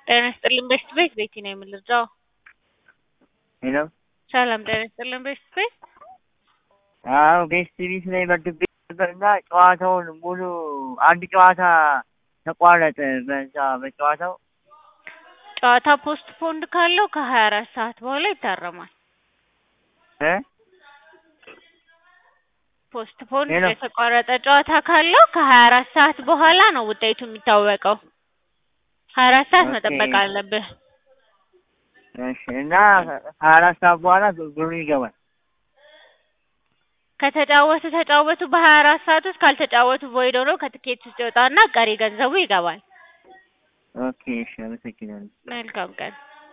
ጤና ይስጥልኝ በሽት ቤት ቤቲ ነው የምልርዳው። ሄሎ ሰላም ጤና ይስጥልኝ በሽት ቤት አዎ ቤስት ቢት ላይ መድቤ ነበርና ጨዋታውን ሙሉ አንድ ጨዋታ ተቋረጠ። በዛ በጨዋታው ጨዋታ ፖስት ፖንድ ካለው ከሀያ አራት ሰዓት በኋላ ይታረማል። እ ፖስት ፖንድ ሄሎ። የተቋረጠ ጨዋታ ካለው ከሀያ አራት ሰዓት በኋላ ነው ውጤቱ የሚታወቀው። ሀያ አራት ሰዓት ኦኬ። መጠበቅ አለብህ። እሺ እና ሀያ አራት ሰዓት በኋላ ብሩ ይገባል። ከተጫወቱ ተጫወቱ። በሀያ አራት ሰዓት ውስጥ ካልተጫወቱ ቮይድ ሆኖ ከትኬት ውስጥ ይወጣና ቀሪ ገንዘቡ ይገባል። ኦኬ እሺ አመሰግናለሁ። መልካም ቀን